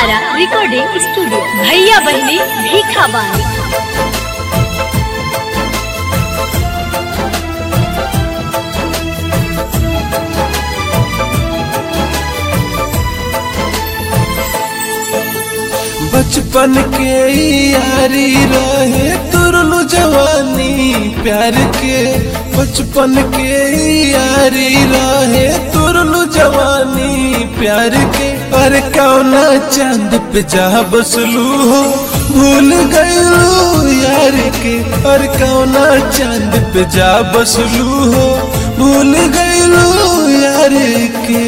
तारा recording studio भैया बहनी भीखा बानी बचपन के यारी रहे तुरलू जवानी प्यार के बचपन के यारी रहे तुरलू जवानी प्यार के पर कौना चांद पे जा बसलू हो भूल गयलू यार के पर कौना चांद पे जा बसलू हो भूल गयलू यार के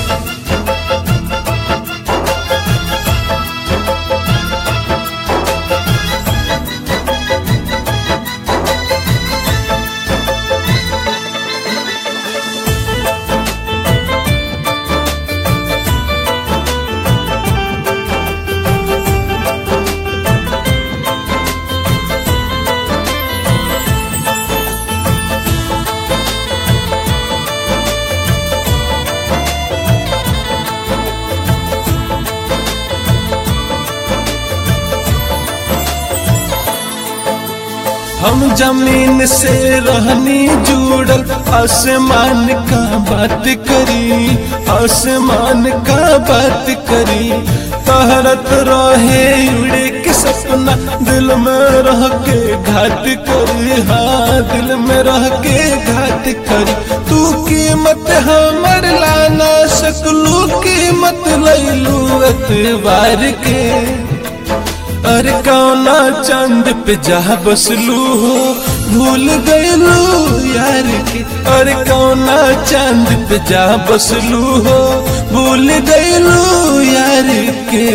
हम जमीन से रहनी जुड़ल आसमान का बात करी आसमान का बात करी तहरत रहे उड़े के सपना दिल में रह के घात करी हाँ दिल में रह के घात करी तू कीमत हमर लाना सकलू कीमत लैलू एतबार के अरे कौना चंद पे जा बसलू हो भूल गयलू यार के अरे कौना चंद पे जा बसलू हो भूल गयलू यार के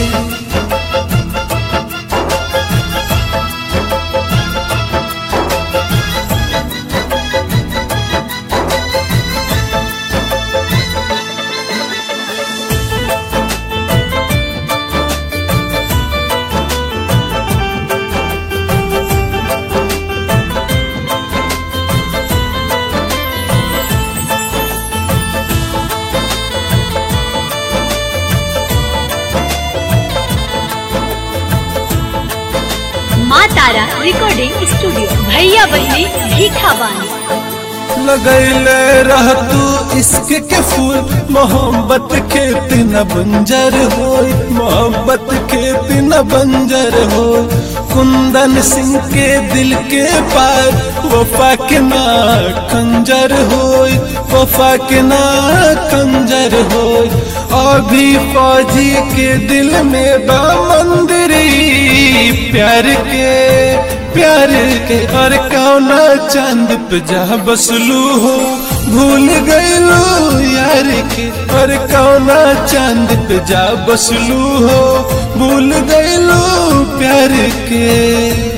माँ तारा रिकॉर्डिंग स्टूडियो भैया बहनी भीखा बानी लगैले रह तू इश्क के फूल मोहब्बत के न बंजर हो मोहब्बत के न बंजर हो कुंदन सिंह के दिल के पार वफा के ना कंजर हो वफा के ना कंजर हो अभी फौजी के दिल में बा मंदिरी प्यार के प्यार के और कौना चांद पे जा बसलू हो भूल गयलू यार के और कौना चांद पे जा बसलू हो भूल गयलू प्यार के